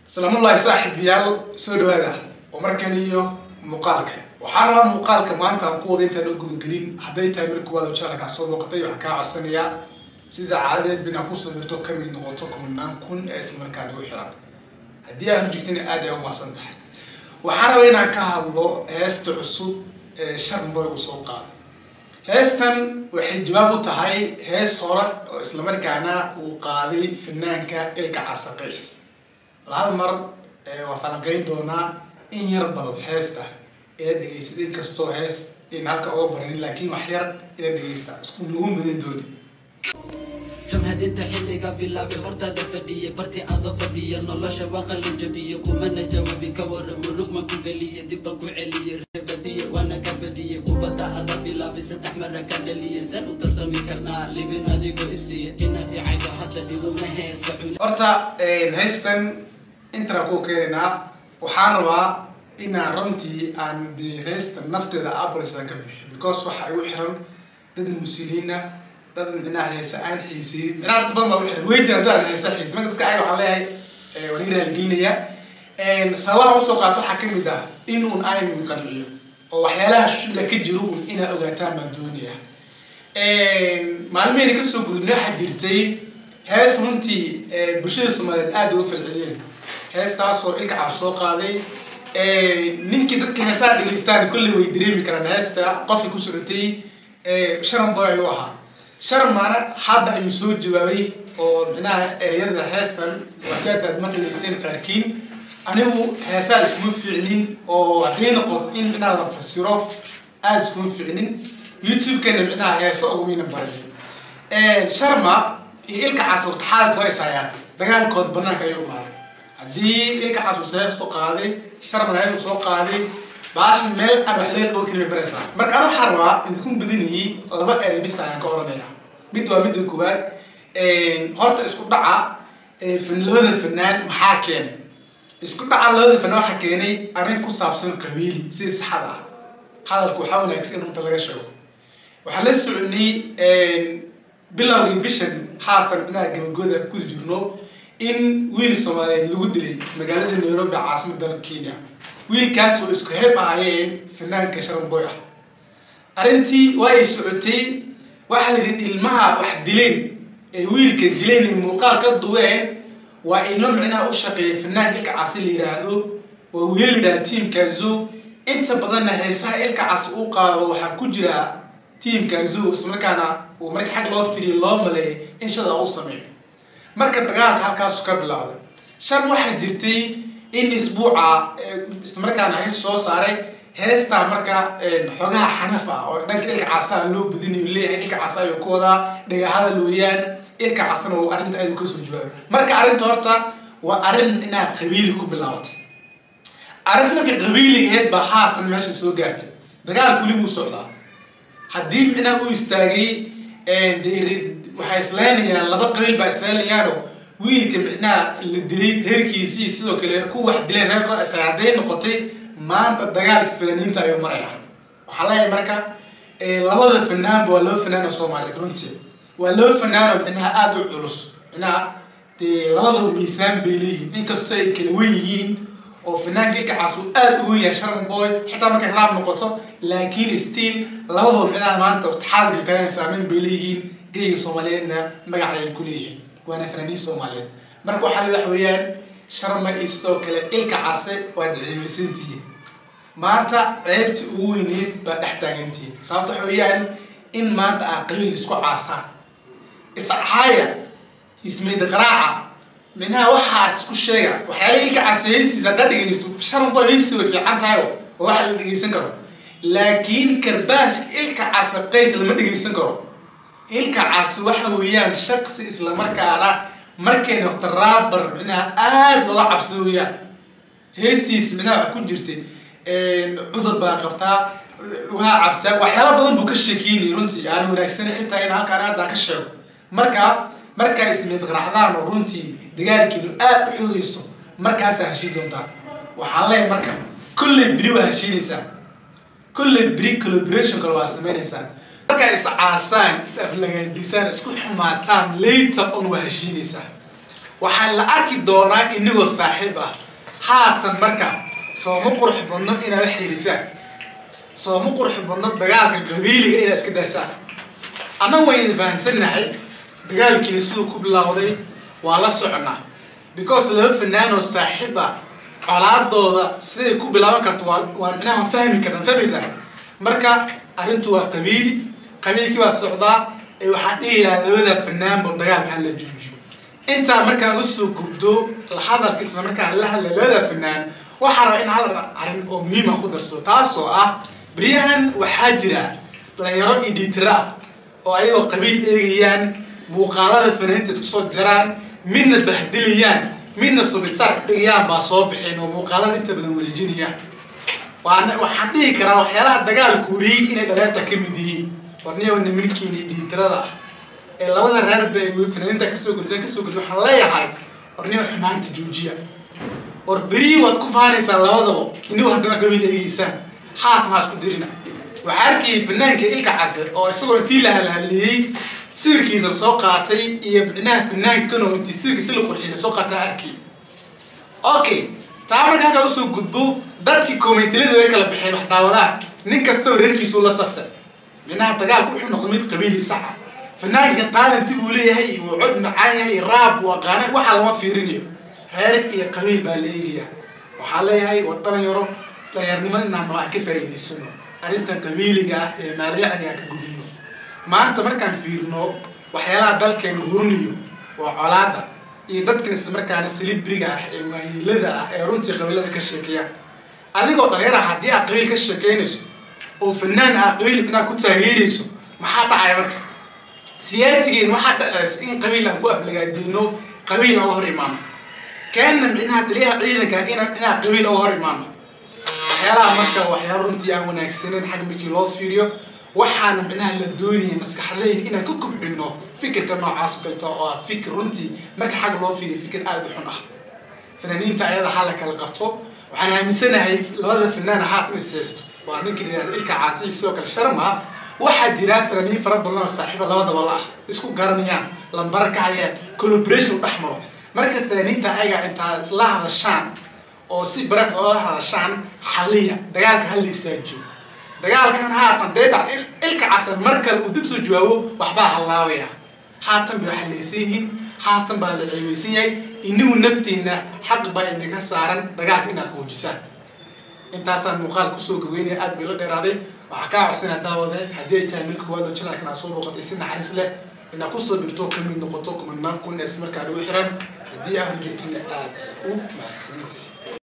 salaamullahi saaxiibayaal soo dhawaada oo mar kale iyo muuqaalka waxaan rabaa muuqaalka maanta aan ku wada intaan u gudagelin hadday tahay mar kuwaad oo channelkaa soo muuqatay waxaan kaa codsanayaa sida caadadeed bin aad ku sawirto ka mid noqoto kumanaan kun ee isla markaa nagu xiran haddii aanu jirtin aad ay u maasan tahay waxaan rabaa inaan ka hadlo heesta cusub ee sharmboy uu soo qaado heestan waxay jawaab u tahay hees hore oo islamarkaana uu qaaday fanaanka ilka casaqays hal mar waa falanqeyn doonaa in yar badan heesta ila dhegeysid inkastoo hees in halka oga baranin laakiin wax yar ila dhegeysta isku nagu mudan dooni jamhadinta xilliga bilaabi hortaada fadhiya barti ada fadhiya nolosha waaqalin jabiya kumana jawaabi ka waran murugma ku geliya dibban ku celiya reebadiya waana ka badiya kubadda ada bilaabi saddex mara ka dhaliya san u tartami karnaa libin adigoo isiya inaad icaydo hadda iguma heesa cun horta heystan intaan ku keenaynaa waxaan rabaa inaan runtii aan dee heesta nafteeda abrisa ka bixiyo because waxa igu xiran dad muslimiina dad micnaha heesa aan xiiseynin micnaha dad badan baa u xiran way jiraan dad aan heesa xiisin marka dadka ayaga waxaan leeyahay waan iga raaligelinaya sababaha usoo qaato waxaa ka mid ah in uun aan qanciyo oo waxyaalaha shula ka jiro uun inaa ogaataan baan doonaya maalmihayna kasoo gudubnay waxaa jirtay hees runtii bulshada soomaaliyeed aada uga falceliyeen heestaasoo ilka cab soo qaaday ninkii dadka heesaha dhegeystaan kolley way dareemi karaan heesta qofkii ku socotay sharan boy ayuu ahaa sharmana hadda ayuu soo jawaabay oo micnaha ereyada heestan waxyaad aad maqlayseen qaarkiin anigu heesaa iskuma ficnin oo hadday noqoto in micnaha la fasiro aada iskuma ficnin youtube-keena micnaha heesa ugumayna baran sharma iyo ilka cas horta xaalad waa isayaan dagaalkooda banaanka ayuu imaaday haddii ilka cas uu see soo qaaday sharmana ayuu soo qaaday baashan meel aan wax laga qaban karin bay baraysaa marka ana waxaan rabaa idinku badinayay laba erey bis ayaan ka oranaya mid waa midda koowaad horta isku dhaca labada fanaan maxaa keenay isku dhaca labada fanaan waxaa keenay arrin ku saabsan qabiili si saxad ah hadalku waxaa wanaagsan in runta laga sheego waxaan la soconay bilowgii bishan haatan inaha gabagooda ku jirno in wiil soomaaliyeed lagu dilay magaalada nairobi caasimada dalka kenya wiilkaas oo isku heeb ahaayeen fanaanka sharanboy ah arrintii waa ay socotay waxaa la yidhi ilmaha wax dileen ee wiilka dileen ee muuqaal ka duween waa ilmo micnaha u shaqeeya fanaanka ilka casi la yidhaahdo waa wiil la yidhahda tiamkaazo inta badanna heesaha ilka cas uu qaado waxaa ku jira tiamkaazo islamarkaana uu marka xag loo firiyo loo maleeyo in shada u sameeyo marka dagaalka halkaasu ka bilowday shan waxaa jirtay in isbuuca islamarkaana hees soo saaray heestaa marka xogaha xanaf ah oo dhanka ilka casaa loo badinayo leeyahay ilka casa ayuu ku wadaa dhagahadal weeyaan ilka casana uu arrinta aad kasoo jawaabay marka arrinta horta waa arrin inaad qabiili ku bilaabatay arrinta marka qabiiligeed baa haatan meesha soo gaartay dagaalku weli wuu socdaa haddii micnaha uu istaagay waxay islaynayaan laba qabiil baa isleynayaanoo wiilka micnaha la dilay reerkiisii sidoo kale ku wax dileen reerkooda isaga hadday noqotay maanta dagaalka fanaaniinta ayuu maraya waxaa leeyahay marka labada fanaanba waa laba fanaan oo soomaaliyeed runtii waa laba fanaan oo micnaha aada u culus micnaha dee labadaba miisaan bay leeyihiin inkastoo ay kala wen yihiin oo fanaanka ilka cas uu aada u wen yahay sharan boy xitaa markay raab noqoto laakiin still labadaba micnaha maanta xaadir taagan saameyn bay leeyihiin geyga soomaaliyeedna magaca ay ku leeyihiin waana fanaaniin soomaaliyeed marka waxaa leedax weeyaan sharma iyo sidoo kale ilka case waad ceebaysantihiin maanta ceebta ugu weyneed baa dhex taagantihiin sababta waxa weeyaan in maanta aa qabiil isku caasaan iscaaya ismayda qaraaca micnaha waxa aad isku sheega waxyaala ilka case heysiisa haddaad dhegeysto sharma heysi way fiican tahay oo waxa la dhegeysan karo laakiin karbaashka ilka case qays lama dhegeysan karo ilka cas waxa weeyaan shaksi islamarkaana markay noqto raabar micnaha aada looga cabsado weeyaan heestiis micnaha wax ku jirtay cudur baa qabtaa waa cabtaa waxyaala badan buu ka sheekeynay runtii aan wanaagsan xitaa in halkaan aadaan ka sheego marka markaa ismid qaracdaan oo runtii dagaalkiinu aada u xoogeyso markaasaa heshiin doontaa waxaan leeyahay marka kolley beri waa heshiinaysaa kolley beri collaboration kale waa sameynaysaa markaa is caasaan is aflagaadisaan isku xumaataan layta un waa heshiinaysaa waxaa la arki doonaa inagoo saaxiib ah haatan marka sooma qurux badno inaad xirisaan sooma qurux badno dagaalka qabiiliga inaad iska daysaan annagu wayna fahansannahay dagaalkiina siduu ku bilowday waa la soconaa because laba fanaan oo saaxiib ah colaadooda siday ku bilaaban karto waa waa micnaha waan fahmi karna fahmaysaa marka arrintu waa qabiili qabiilkii baa socdaa ee waxaa dhihi lahaa labada fanaanba dagaalka hala joojiyo intaa markaa usoo gubdo hadalkiisna markaa la hadla labada fanaan waxaa rabaa in hal arrin oo muhiima ku darso taasoo ah beryahan waxaa jira dhalinyaro iditira ah oo ayagoo qabiil eegayaan muuqaalada fanaaniinta isku soo jaraan midna bahdilayaan midna subistaar dhigayaan baa soo bixeen oo muuqaalada inta badan wareejinayaan waan waxaan dhihi karaa waxyaalaha dagaalka wariyey inay dhalinyarta ka mid yihiin warniyo nimankiina dhiitirada ah ee labada reerba ay fanaaniinta kasoo gurteen kasoo gurtay waxaan leeyahay warniyo xumaanta joojiya war berihii waad ku faanaysaan labadaba inigu haddana qabiil eegeysaan haatan ha isku dirina waxaa arkayay fanaanka ilka case oo isagoo intii la halhaliyey sawirkiisa soo qaatay iyo micnaha fanaankanoo intii sawirkiisa la qurxiyay soo qaatay arkay okay taa marka halkaa usoo gudbo dadkii komentilada way kala baxeen wax daawadaan nin kastaba reerkiisu la saftay micnaha dagaalku wuxuu noqday mid qabiili saxa fanaanka taalanti buu leeyahay wuu cod macaan yahay raab buu aqaana waxaa lama fiirinayo reer iyo qabiil baa la eegaya waxaa leeyahay war dhalinyaro dhalinyarnimo inaan aan ka faa'iidaysano arrintan qabiiliga ah ee maalayacni aan ka gudubno maanta markaan fiirno waxyaalaha dalkeena hurinayo waa colaada iyo dadkan islamarkaana silibriga ah ee waayeelada ah ee runtii qabiilada ka sheekeeya adigoo dhalinyara haddii aad qabiil ka sheekeynayso oo fanaan aad qabiil inaad ku taageerayso maxaa dhacaya marka siyaasigeen waxaa dhacaysa in qabiil aan ku aflagaadeyno qabiil oga hor imaano keenna micnaha taliyaha ciidanka ina inaan qabiil oga hor imaano waxyaalaha marka waxyaala runtii aan wanaagsaneyn xag markii loo fiiriyo waxaana micnaha la doonaya maskaxdayn inaan ka kobcino fikirka noocaas kalta oo ah fikir runtii marka xag loo fiiriyo fikir aada u xun ah fanaaniinta ayada ha la kala qabto waxaan aaminsanahay labada fanaan haatan is haysto waa ninka yihahda ilka caasi sidoo kale sharma waxaa jira fanaaniin fara badan oo saaxiiba labadaba la ah isku garanayaan lambara ka hayaan collaboration dhex maro marka fanaaniinta ayaga intaa isla hadashaan oo si baraf oola hadashaan xaliya dagaalka ha la istaajiyo dagaalkan haatan dee dhac ilka casan mar kale uu dib soo jawaabo waxbaa hallaabaya haatan bay waxalaysan yihiin haatan baa la ceebeysan yahay inigu naftiina xaq baa idinka saaran dagaalka inaad qoojisaan intaasaan muuqaal kusoo gaweynaya aad bay la dheeraaday waxaa kaa codsanaa daawade haddii ay tahay milka waado janaalkan aa soo booqatay si naxariis leh inaad kusoo birto ka mid noqoto kumanaan kun ee ismarkaa ugu xiran haddii aad joogtina aad u mahadsantahay